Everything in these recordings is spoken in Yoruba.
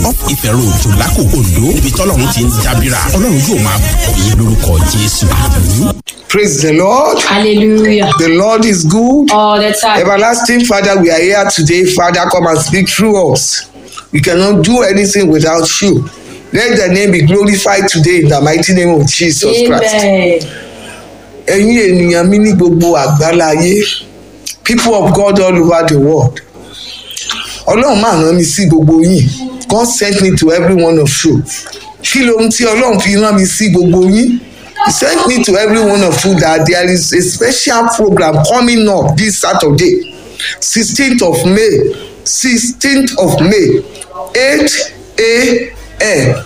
up Ife road tòlákò Ondo níbi tọ́lọ́run ti ń dábìrà ọlọ́run yóò máa bọ̀ yín lórúkọ Jésù àmín. Praise the Lord. Hallelujah. The Lord is good. All the time. Everlasting Father, we are here today. Father, come and speak through us. We cannot do anything without you. Let the name be glorified today in the mighty name of Jesus Christ. Amen. Ẹ̀yin ènìyàn mi ní gbogbo àgbáláyé, people of God all over the world. Ọlọ́run máa rán mi sí gbogbo yín. God sent me to every one of you. Kí lohun tí Ọlọ́run fi rán mi sí gbogbo yín? He sent me to every one of you that there is a special program coming up this Saturday, 16th of May, 16th of May, 8 a.m.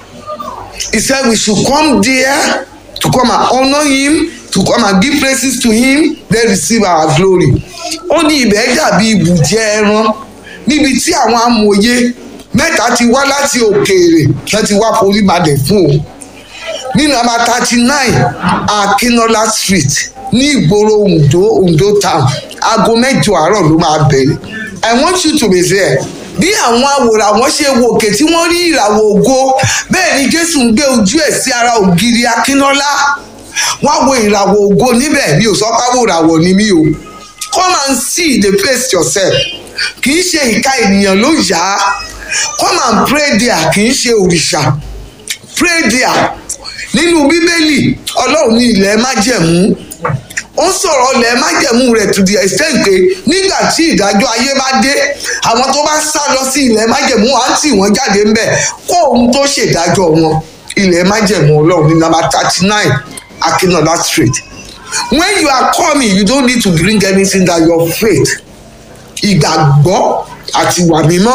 He said we should come there to come and honor him, to come and give praises to him, then receive our glory. Ó ní ibẹ̀ dàbí ibùjẹ ẹran níbi tí àwọn amòye mẹ́ta ti wá láti òkèèrè láti wá forí balẹ̀ fún òun ní nàmbà thirty nine akinola street ní ìgboro ondo ondo town aago mẹ́jọ àárọ̀ ló máa bẹ̀rẹ̀ i want you to be there bí àwọn àwòrán àwọn ṣe wo òkè tí wọ́n rí ìràwọ̀ ògo bẹ́ẹ̀ ni jésù ń gbé ojú ẹ̀ sí ara ògiri akínọ́lá wọ́n wo ìràwọ̀ ògo níbẹ̀ mi ò sọ pé àwòràwọ̀ ni mí o come and see the place yourself kì í ṣe ìka ènìyàn ló yá come and pray there kì í ṣe òrìṣà pray there nínú bíbélì ọlọ́run ní ilẹ̀ májẹ̀mú ó sọ̀rọ̀ ilẹ̀ májẹ̀mú rẹ̀ to the extent pé nígbà tí ìdájọ́ ayé bá dé àwọn tó bá sá lọ sí ilẹ̀ májẹ̀mú á tì wọ́n jáde ńbẹ̀ kó ohun tó ṣèdájọ́ wọn ilẹ̀ májẹ̀mú ọlọ́run ní number thirty nine akinola street when you are coming you don't need to bring anything that your faith ìgbàgbọ́ àti ìwà mímọ́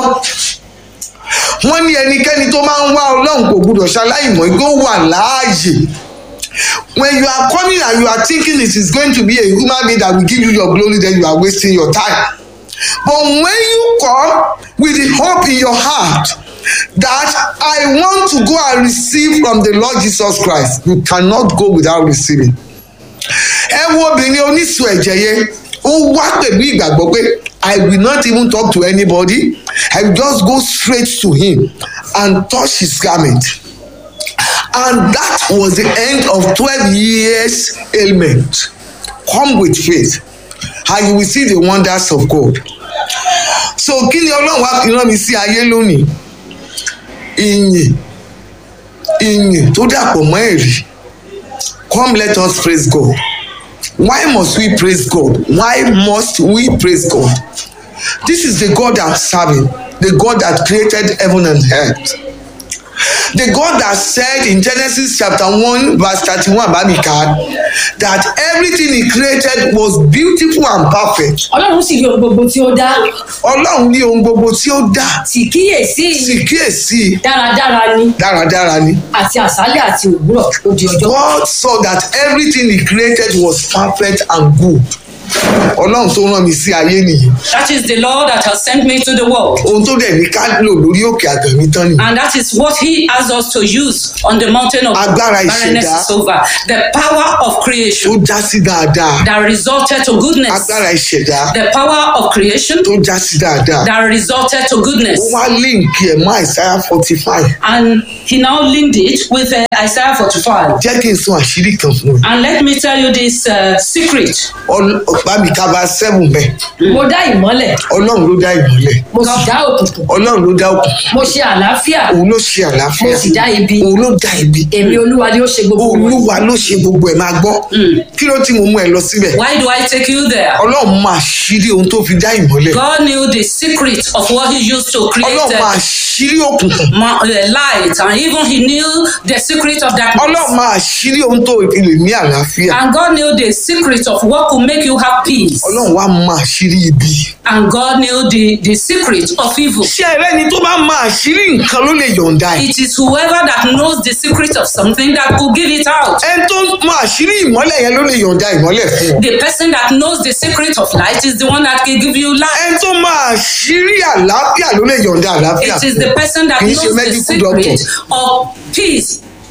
wọ́n ní ẹnikẹ́ni tó máa ń wá ọlọ́run kò gbúdọ̀ ṣaláìmọ̀ igbó wà láàyè when you are coming and you are thinking it is going to be a human being that will give you your glory then you are wasting your time but when you come with the hope in your heart that I want to go and receive from the Lord Jesus Christ you cannot go without receiving ẹ wo obìnrin oníṣù ẹ̀jẹ̀ yẹn ó wá pẹ̀lú ìgbàgbọ́ pé I will not even talk to anybody I will just go straight to him and touch his garment and that was the end of twelve years ailment come with faith and you will see the wonders of God so kí ni ọlọ́run wá fi rán mi sí ayé lónìí ìyìn ìyìn tó dàpọ̀ mọ́ ẹ̀rí come let us praise God why must we praise God why must we praise God this is the God I'm serving the God that created heaven and earth the God that said in Genesis chapter one verse thirty-one babika that everything he created was beautiful and perfect Ọlọ́run sì rí ohun gbogbo tí ó dá ọlọ́run ní ohun gbogbo tí ó dá sì kíyèsí sì kíyèsí dáradára ni dáradára ni àti àṣálẹ́ àti òwúrọ̀ ó di ọjọ́. God saw that everything he created was perfect and good ọlọ́run tó rán mi sí ayé nìyí That is the Lord that has sent me to the world. ohun tó dẹ̀ ní ká lò lórí òkè àgàmì tán nìyí And that is what He has us to use on the mountain of Agbára barrenness ìṣẹ̀dá. is over. The power of tó creation já sí dáadáa that resulted to goodness. agbára ìṣẹ̀dá The power of creation tó já sí dáadáa that resulted to ó goodness. wá líǹkì ẹ̀ mọ́ àìsáyà forty five And He now linked it with uh, Isaiah 45. jẹ́ kí n sọ àṣírí kan fún ẹ And let me tell you this uh, secret. ọ̀pá mi kaba seven bẹ́ẹ̀ mo dá ìmọ́lẹ̀ ọlọ́run ló dá ìmọ́lẹ̀ mo sì dá òkùnkùn ọlọ́run ló dá òkùnkùn mo ṣe àlàáfíà òun ló ṣe àlàáfíà mo sì dá ibi òun ló dá ibi èmi olúwa ni ó ṣe gbogbo wọn. olúwa ló ṣe gbogbo ẹ̀ máa gbọ́ kí ló tí mo mú ẹ lọ síbẹ̀ Why do I take you there? ọlọ́run máa ṣírí ohun tó fi dá ìmọ́lẹ̀ God knew the secret of what He used to create ọlọ́run máa uh, ṣírí òkùnkùn ma- uh, light, and even He knew the secret of darkness. ọlọ́run máa ṣírí ohun tó fi lè ní àlàáfíà And God knew the secret of what could make you have peace. ọlọ́run wá máa ṣírí ibi And God knew the, the secret of evil. ṣé ẹrẹ́ni tó bá máa ṣírí nǹkan ló lè yọ̀ǹda ẹ̀ It is whoever that knows the secret of something that could give it out. ẹni tó máa ṣírí ìmọ́lẹ̀ yẹn ló lè yọ̀ǹda ìmọ́lẹ̀ fún ọ The person that knows the secret of light is the one that can give you light. ẹni tó máa ṣírí àlàáfíà ló lè yọ̀ǹda àlàáfíà It is fún the ọ person that Kì í ṣe knows the medical secret doctor. of peace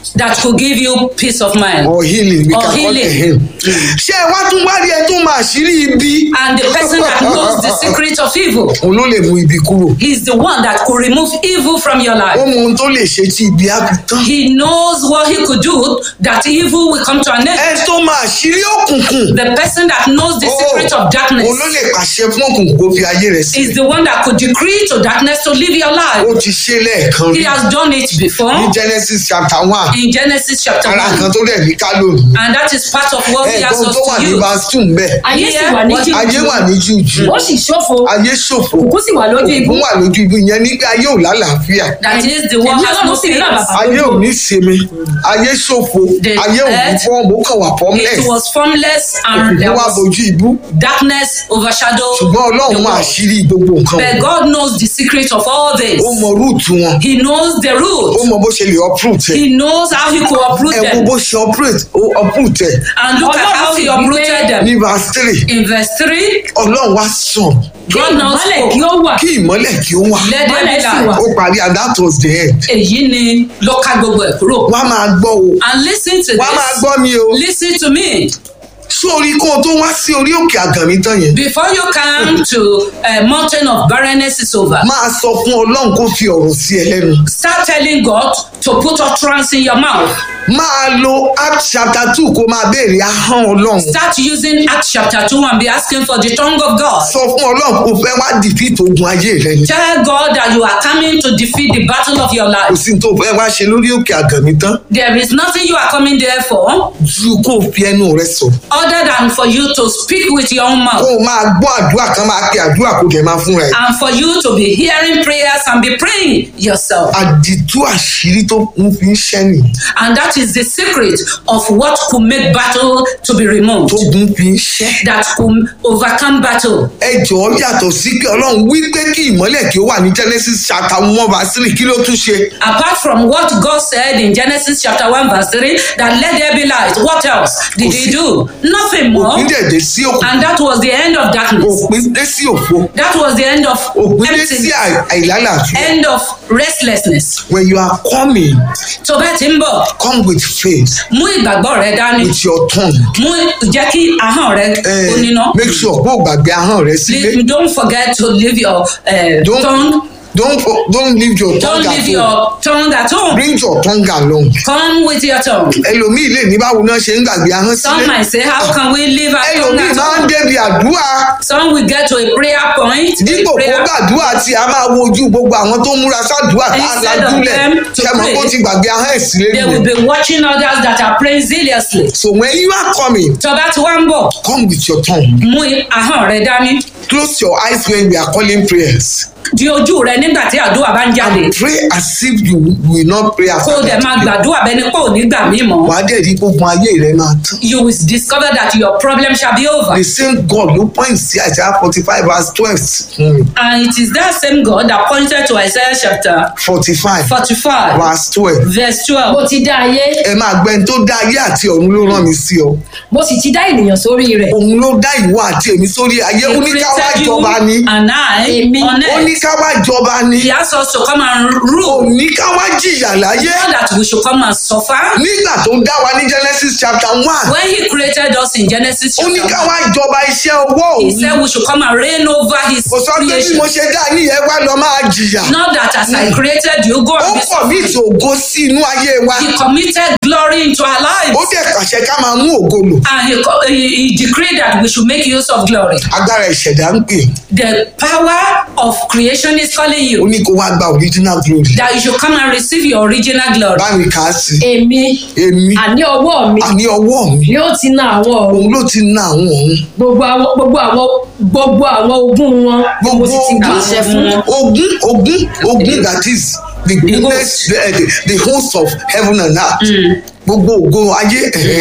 that could give you peace of mind. or healing we Or can call healing. it him. ṣé ẹ wá tún wá rí ẹ tó máa ṣírí ibi. And the person that knows the secret of evil òun ló lè mú ibi kúrò. is the one that could remove evil from your ó life. mọ ohun tó lè ṣe tí ibi á fi tán. He knows what he could do that evil will come to an end. ẹ tó máa ṣírí òkùnkùn. The person that knows the secret of darkness òun ló lè pàṣẹ fún òkùnkùn kó fi ayé rẹ̀ sí. is the one that could decree to darkness to live your life. ó ti ṣe lẹ́ẹ̀kan He rí has done it before ní genesis chapter one in Genesis chapter ara 1. nǹkan tó dẹ̀ ní ká lónìí. And that is part of what he has ẹ̀gbọ́n us tó wà to ní use. verse two ń bẹ̀. ayé sì Yeah. wà ní ayé jújù wà ní jújù ó sì ṣófo ayé ṣòfò òkú sì wà lójú ibú òkun wà lójú ibi yẹn ní pé ayé ò lálàáfíà That is the one Èmi has Ọlọ́run no sì rí peace. bàbá ayé ò ní sinmi ayé ṣòfò The ayé ò ní earth, fọ́ọ̀mù ó kàn wà fọ́ọ̀mùlẹ̀ It was formless and there òkùnkùn wà was bójú ibú darkness overshadowed ṣùgbọ́n the ọlọ́run máa world. ṣírí gbogbo nǹkan But God knows the secret of all this. ó mọ rúùtù wọn He knows the ó root. mọ bó ṣe lè uproot ẹ He knows how he could uproot ẹ wo them. bó ṣe uproot ó uproot ẹ And look at how he uprooted them. ní verse three In verse 3, ọlọ́run wá sàn kí God now ìmọ́lẹ̀ kí spoke. ó wà kí ìmọ́lẹ̀ kí ó wà Let there Ìmọ́lẹ̀ be sì wà. light. ó parí and that was the end Èyí ni ló ká gbogbo ẹ̀ kúrò. wá máa gbọ́ o And listen to wá máa this. gbọ́ mi o Listen to me. sórí kó o tó wá sí orí òkè àgànmí tán yẹn Before you come to a mountain of barrenness is over, máa sọ fún ọlọ́run kó fi ọ̀rọ̀ sí ẹ lẹ́nu start telling God to put utterance in your mouth. máa lo act chapter two kó máa béèrè ahọ́n ọlọ́run Start using Acts chapter 2 and be asking for the tongue of God. sọ fún ọlọ́run kó fẹ́ wá defeat ogun ayé rẹ ni Tell God that you are coming to defeat the battle of your kò life. sí ní tó fẹ́ wá ṣe lórí òkè àgànmí tán There is nothing you are coming there for ju kó o fi ẹnu rẹ sọ other than for you to speak with your own kó mouth o máa gbọ́ àdúrà kan máa pe àdúrà kó dẹ̀ máa fúnra ẹ̀ and for you to be hearing prayers and be praying yourself. àdìtú àṣírí tó ń fi ń ṣẹ́ nìyí And that is the secret of what could make battle to be removed, tó gun fi ń ṣẹ́ that could overcome battle. ẹ jọ̀ọ́ yàtọ̀ sí pé ọlọ́run wí pé kí ìmọ́lẹ̀ kí ó wà ní genesis chapter one verse three kí ló tún ṣe Apart from what God said in Genesis chapter 1, verse 3, that let there be light, what else did he do? Nothing more. òpin dẹ̀dẹ̀ sí òkú And that was the end of darkness. òpin dé sí òfo That was the end of òpin dé sí emptiness, àì- àìlálàáfíà end of restlessness. when you are coming Tó bá ti ń bọ̀, come with faith mú ìgbàgbọ́ rẹ dání, with your tongue mú jẹ́ kí ahọ́n rẹ Eh, ó níná. make sure kó o gbàgbé ahọ́n rẹ sílé Leave- Don't forget to leave your uh, Don't- tongue. don't fo- don't leave your Don't tongue leave at home your tongue at home. bring your tongue along Come with your tongue. ẹlòmíì lè ní báwo náà ṣe ń gbàgbé ahọ́n Some sílé might say, How can we leave our tongue ẹlòmíì at máa ń home? débi àdúrà Some will get to a prayer point. a dípò kó prayer gbàdúrà tí a máa wojú gbogbo àwọn tó múra sádùúà tá a Instead of lajúlẹ̀ them to ṣe mọ̀ kó pray, ti gbàgbé ahọ́n ẹ̀ sílé They will nìyẹn be watching others that are praying zealously. so when you are coming Tó bá ti wá ń bọ̀, come with your tongue mú ahọ́n rẹ dání. close your eyes when we are calling prayers Di ojú rẹ nígbà tí àdúrà bá ń jáde. pray as if you will not pray Kó after o dẹ̀ that máa prayer. gbàdúrà bẹ́ni pé ò ní gbà mí mọ́. wàá dẹ̀ rí gbogbo ayé rẹ máa tán You will discover that your problem shall be over. the same God ló point sí Isaiah forty five verse twelve fún mi And it is that same God that pointed to Isaiah chapter forty five 45, verse twelve verse mo 12. ti dá ayé ẹ máa gbẹ́ni tó dá ayé àti ọ̀run ló rán mi sí ọ mo sì ti dá ènìyàn sórí rẹ̀ òun ló dá ìwọ àti èmi sórí ayé ó He ní ká wá created you jọba ni and I Èmi. on ó ní earth. ká wá jọba ni He asked us to come and ó rule, ní ká wá jìyà láyé not that we should come and suffer. nígbà tó dá wa ní Genesis chapter one When he created us in Genesis ó ní chapter ká 1, wá jọba iṣẹ́ ọwọ́ he òun said we should come and reign over his kò sọ pé bí creation. mo ṣe dá ní ẹ wá lọ máa jìyà Not that as I created you, go ó and be pọ̀ bí suffering. ìtòògó sí inú ayé wa He committed glory into our ó lives. dẹ̀ pàṣẹ ká máa mú ògo lò And he, co- he, he decreed that we should make use of glory. agbára ìṣẹ̀dá ń pè The power of creation is calling ó you ní kó wá gba original glory that you should come and receive your original glory. báyìí kà á sí èmi èmi àní ọwọ́ mi àní ọwọ́ mi ni ó ti na àwọn ọ̀run òun ló ti ná àwọn òun gbogbo àwọn gbogbo àwọn gbogbo àwọn ogún wọn ni mo sì ti pàṣẹ fún wọn. ogun ogun ogun that is the goodness the, the, the host of heaven and earth gbogbo ògo ayé ẹ̀hẹ́ ni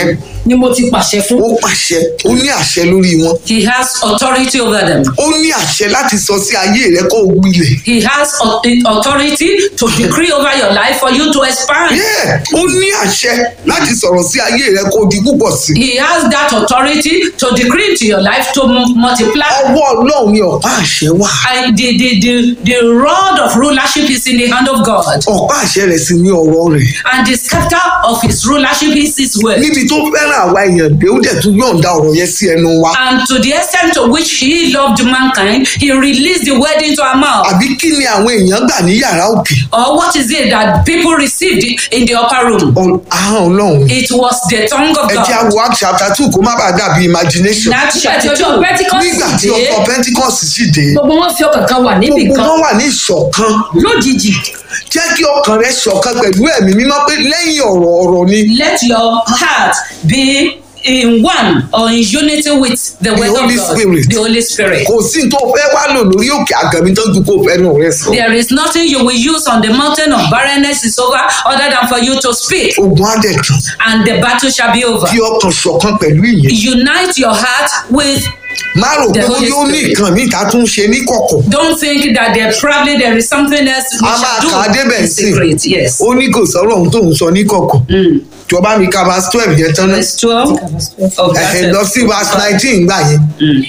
ni mo ti pàṣẹ fún. ó pàṣẹ ó ní àṣẹ lórí wọn He has authority over them. ó ní àṣẹ láti sọ sí ayé rẹ kó o gbilẹ̀ He has au- authority to decree over your life for you to expand. Yeah, ó ní àṣẹ láti sọ̀rọ̀ sí ayé rẹ kó o di púpọ̀ sí He has that authority to decree into your life to mu- multiply. ọwọ́ ọlọ́run ni ọ̀pá àṣẹ wà And the, the, the, the rod of rulership is in the hand of God. ọ̀pá àṣẹ rẹ̀ sì ní ọ̀rọ̀ rẹ̀ And the scepter of his rulership is his word. níbi tó fẹ́ràn àwa èèyàn dé ó dẹ̀ tún yọ̀ǹda ọ̀rọ̀ yẹn sí ẹnu wa And to the extent to which he loved mankind, he released the word into our mouth. àbí kí ni àwọn èèyàn gbà ní yàrá òkè Or what is it that people received in the upper room? Ọ- ahọ́n ọlọ́run ni. It was the tongue of ẹ jẹ́ God. àwọ̀ act chapter two kó má bàa dàbí imagination That nígbà tí chapter ọjọ́ two. pentikọ́sì nígbà tí dé ọkọ̀ pentikọ́sì sì dé gbogbo wọn fi ọkàn kan wà níbì gbogbo kan wọn wà ní ìṣọ̀kan lójijì jẹ́ kí ọkàn rẹ ṣọ̀kan pẹ̀lú ẹ̀mí mímọ́ pé lẹ́yìn ọ̀rọ̀ ọ̀rọ̀ ni Let your heart be in one or in unity with the, word Holy of God, Spirit. the Holy Spirit. kò sí tó fẹ́ wá lò lórí òkè àgàmì tó ju kó fẹ́ nù rẹ sọ There is nothing you will use on the mountain of barrenness is over other than for you to speak, ogun adẹ̀tàn and the battle shall be over. fi ọkàn ṣọ̀kan pẹ̀lú ìyẹn Unite your heart with. má rò The pé Holy ó ní Spirit. nǹkan míì ká tún ṣe ní kọ̀kọ̀ Don't think that there probably there is something else we a máa shall kà á do débẹ̀ in sí secret. Yes. ó ní kò sọ̀rọ̀ ohun tó ń sọ ní kọ̀kọ̀ jọba mi ká verse twelve yẹn tán náà Verse twelve of ẹ̀hẹ̀ lọ that. sí verse nineteen gbà yẹn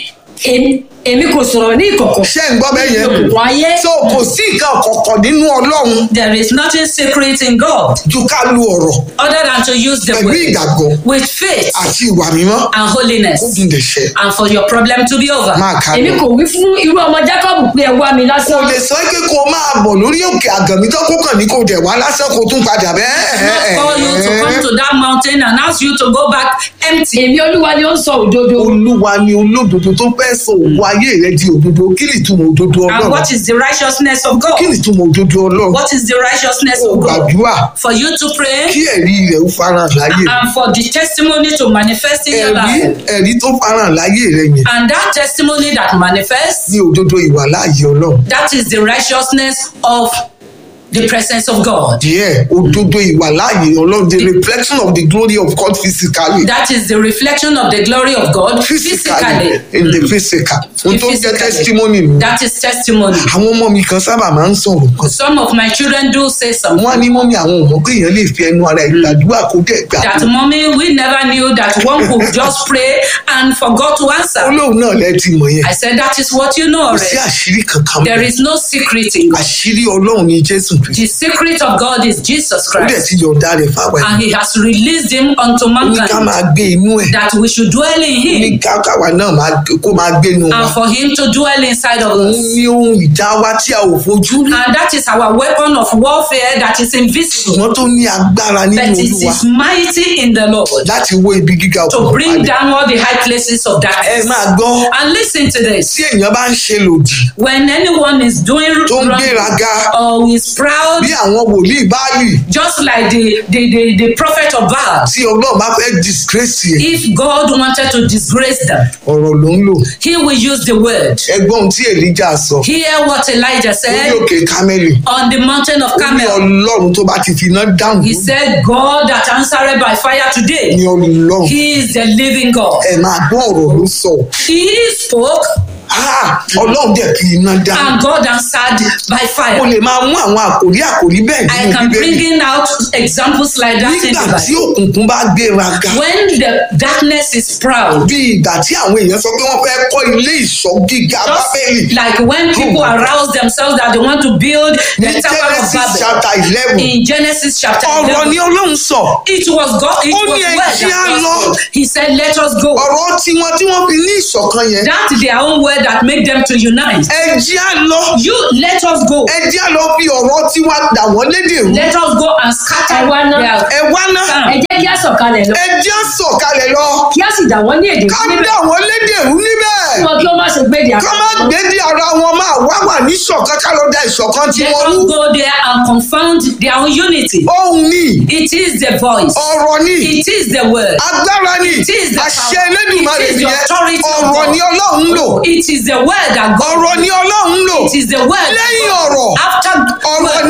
Èmi- èmi kò sọ̀rọ̀ ní ìkọ̀kọ̀ ṣé ń gbọ́ bẹ́ẹ̀ yẹn òkùnkùn ayé so kò sí nǹkan kọ̀kọ̀ nínú ọlọ́run There is nothing secret in God ju ká lu ọ̀rọ̀ other than to use the pẹ̀lú word ìgbàgbọ́ with faith àti ìwà mímọ́ and ó holiness, dùn dẹ̀ ṣẹ and for your problem to be over. máa kà èmi lọ. kò wí fún irú ọmọ Jákọ́bù pé ẹ wá mi kò lásán lè sọ pé kó o máa bọ̀ lórí òkè àgàmì tó kó kàn ní kó dẹ̀ wá lásán kó tún padà Not call you to come bẹ́ẹ̀. to that mountain and ask you to go back empty. èmi olúwa ni ó ń sọ òdodo olúwa ni olódodo tó fẹ́ sọ òwò ayé rẹ di òdodo kí ni ìtumọ̀ òdodo And ọlọ́run what is the righteousness of God? kí ni ìtumọ̀ òdodo ọlọ́run What is the righteousness ó of God? gbàdúrà For you to pray kí ẹ̀rí rẹ̀ ó farahàn láyé rẹ and for the testimony to manifest in your ẹ̀rí life. ẹ̀rí tó farahàn láyé rẹ yẹn And that testimony that manifests, ní òdodo ìwà láàyè ọlọ́run that is the righteousness of the presence of God. díẹ̀ òdodo ìwà láàyè ọlọ́run the reflection of the glory of God physically That is the reflection of the glory of God physically physically. in the physical ohun tó jẹ́ Physically. testimony nù That is testimony. àwọn ọmọ mi kan sábà máa ń sọ̀rọ̀ kan Some of my children do say something. wọ́n á ní mọ́mí àwọn ò mọ̀ pé èèyàn lè fi ẹnu ara ìgbàdúrà kó dẹ̀ gbà That mommy, we never knew that one could just pray and forgot to answer. olóhùn náà lẹ ti mọ̀ yẹn I said that is what you know kò sí already. àṣírí kankan There mọ́ is no secret in God. àṣírí ọlọ́run ní jésù kristu The secret of God is Jesus ó dẹ̀ Christ. ti yọ̀ǹda rẹ̀ fáwọn ẹ̀ And he has released him unto ó ní ká mankind máa gbé inú ẹ̀ that we should dwell in ó ní him ká káwa náà máa kó máa gbé inú wa and for him to dwell inside of òun us. ní ohun ìjà wa tí a ò fojú rí And that is our weapon of warfare that is invisible. ṣùgbọ́n tó ní agbára nínú But it olúwa is mighty in the Lord láti wó ibi gíga to òkùnkùn bring palẹ̀ down all the high places of ẹ darkness. máa gbọ́ And listen to this. tí èèyàn bá ń ṣe lòdì When anyone is doing tó ń wrong gbéraga or is proud, bí àwọn wòlíì báàlì just like the, the, the, the prophet of Baal, tí ọlọ́run bá fẹ́ disgrace ẹ̀ if God wanted to disgrace them, ọ̀rọ̀ ló ń lò he will use the word. ẹgbọ́n ohun tí èlíjà sọ Hear what Elijah lórí said òkè kámẹ́lì on the mountain of ó ní Carmel. ọlọ́run tó bá ti fi iná dáhùn He said, God that answered by fire ní today, ọlọ́run he is the living God. ẹ máa gbọ́ ọ̀rọ̀ ló sọ He spoke Ah, ọlọ́run dẹ̀ fi iná dáhùn and God answered by o fire. lè máa mú àwọn àkòrí àkòrí bẹ́ẹ̀ I nínú can bring bíbélì in out examples like that in nígbà the tí Bible. òkùnkùn bá gbéraga When the darkness is proud, bí ìgbà tí àwọn èèyàn sọ pé wọ́n fẹ́ kọ́ ilé ìṣọ́ gíga bábélì just like when people my God. arouse themselves that they want to build ní the Tower of genesis Babel. chapter eleven In Genesis chapter ọ̀rọ̀ 11, ni ọlọ́run sọ it was God, it Ó was ní ẹ word jẹ́ á that lọ. God spoke. He said, let us go. ọ̀rọ̀ tiwọn tí wọ́n fi ní ìṣọ̀kan yẹn That their own word that make them to unite. ẹ jẹ́ á lọ You let us go. ẹ jẹ́ á lọ fi ọ̀rọ̀ tiwa dà wọ́n lédè rú Let us go and scatter Ẹ wá ná. their ẹ wá ná ẹ jẹ́ kí á sọ̀kalẹ̀ lọ ẹ jẹ́ á sọ̀kalẹ̀ lọ kí á sì dà wọ́n ní èdè ká níbẹ̀ dà wọ́n lédè rú níbẹ̀ kí wọn kí ó má ṣe gbé di ká má gbé di ara wọn máa wá wà ní ìṣọ̀kan ká lọ da ìṣọ̀kan Let tiwọn rú us go there and confound their own unity. ohun ni It is the voice. ọ̀rọ̀ ni It is the word. agbára ni It is the àṣẹ power. Elédùmarè It is the nìyẹn authority of ọ̀rọ̀ God. ni ọlọ́run ń lò It is the word that God. ọ̀rọ̀ ni ọlọ́run ń lò It is the word. that lẹ́yìn God- ọ̀rọ̀ After ọ̀rọ̀ word, ni it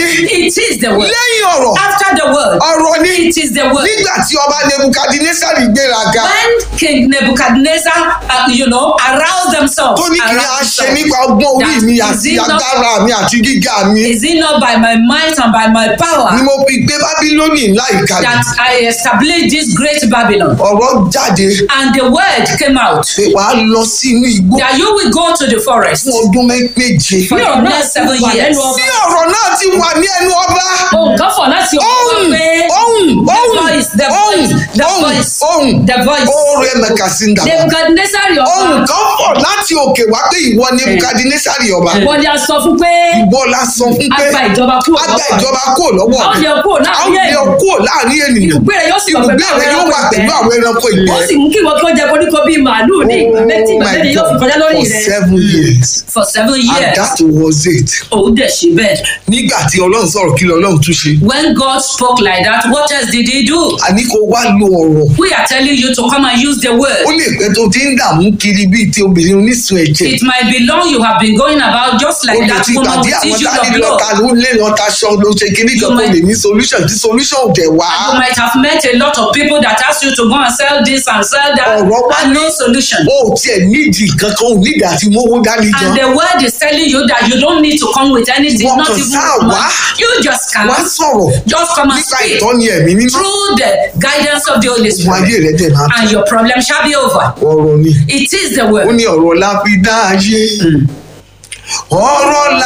It is the word. lẹ́yìn ọ̀rọ̀ After the word, ọ̀rọ̀ ni it is the word. nígbà tí ọba nebukadnesari gbéraga When King Nebuchadnezzar, uh, you know, aroused themselves, tó ní kí ni a aroused ṣe themselves, nípa ọgbọ́n orí that mi is àti it not- agbára mi àti gíga mi Is it not by my might and by my ni power mo fi gbé bábílónì ńlá ìkàlẹ̀ that I established this great Babylon? ọ̀rọ̀ jáde And the word came out pé wàá lọ sí inú igbó that you will go to the forest fún ọdún mẹ́- méje for Bí the ọ̀rọ̀ náà next ti seven wà years. lẹ́nu ọba. tí ọ̀rọ̀ náà ti wà ní ẹnu ọba ohun kan fọ̀ láti ọ̀rọ̀ ohun pé ohun The ohun voice, the ohun voice, the ohun voice, ohun the voice. oore mẹkàsíndà nebukadnesari ohun ọba kan bọ̀ láti òkè wá pé ìwọ nebukadnesari ọba wọ́n ní a sọ fún pé ìwọ la sọ fún a pé gba ìjọba kúrò a gba lọ́wọ́ rẹ̀. ìjọba kúrò lọ́wọ́ a ó lé ọ kúrò a ó láàrin lé ọ ènìyàn kúrò láàrin ènìyàn ibùgbé rẹ̀ yóò sì wà pẹ̀lú ibùgbé àwọn rẹ yóò wà ẹranko pẹ̀lú ìgbẹ́ àwọn ẹranko ó ìgbẹ́ sì mú kí ìwọ kí wọ́n jẹ koríko bíi màálù ní ìgbà méjì ìgbà my méjì yóò fi kọjá God, lórí for rẹ̀ seven years For seven and years, that was it òun dẹ̀ ṣe bẹ́ẹ̀. nígbà tí ọlọ́run sọ̀rọ̀ kí lọ́lọ́run tún ṣe When God spoke like that, what else did he do? àní kó wá lo ọ̀rọ̀ We are telling you to come and use the ó word. lè pẹ́ tó ti ń dààmú kiri bíi ti obìnrin onísun ẹ̀jẹ̀ It might be long you have been going about just ó like lè that ti woman gbàdí with àwọn issue tá a of ní blood. lọ́ta ló lé lọ́ta ṣọ ló ṣe kíní kan You kó might- lè ní solution tí solution ò dẹ̀ wá You might have met a lot of people that ask you to go and sell this and sell that Ọ̀rọ̀ wá and no solution. ó tiẹ̀ nídìí kankan ò nídìí àti mówó dání And gan the word is telling you that you don't need to come with anything, Wọ́n not kàn even sáà with wá. money. You just come, wá sọ̀rọ̀ just come and nípa speak ìtọ́ni ẹ̀mí mímọ́ through the guidance of the Holy fún ayé Spirit, rẹ̀ dẹ̀ máa and your problem shall be over. ọ̀rọ̀ ni It is the ó word. ní ọ̀rọ̀ la fi dá ayé ọ̀rọ̀ la